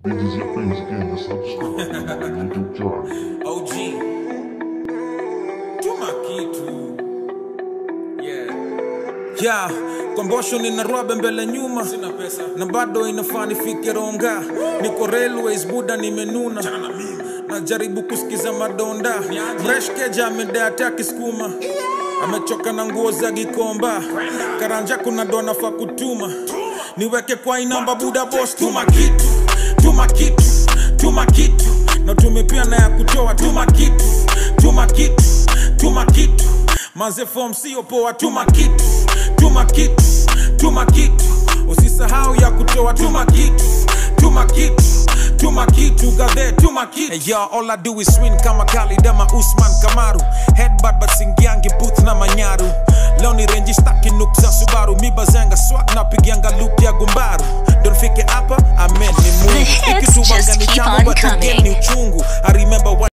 Videos your famous again, just subscribe to my YouTube channel. OG tuma kitu yeah. ya kombosho nina rwabe mbele nyuma Sina pesa na bado inafaa nifike ronga niko railways buda nimenuna na mimi najaribu kusikiza madonda Niaje? mreshkeja amedata kisukuma amechoka na nguo za gikomba karanja kuna ndo anafaa kutuma niweke kwa inamba buda bos tuma kitu tuma kitu tuma kitu na tumepia na ya kutoa tuma kitu tuma kitu tuma kitu maze fom sio poa tuma kitu tuma kitu tuma kitu usisahau ya kutoa tuma kitu tuma kitu tuma kitu gadhe tuma kitu hey, yo, all I do is win kama Khalid ama Usman Kamaru headbutt but singiangi booth na manyaru leo ni renji staki nuk za Subaru mi bazenga swag na pigianga loop ya gumbaru donfike hapa amen ni The Mungu hits ikitubanga just ni keep tamu on but again coming. ni uchungu I remember what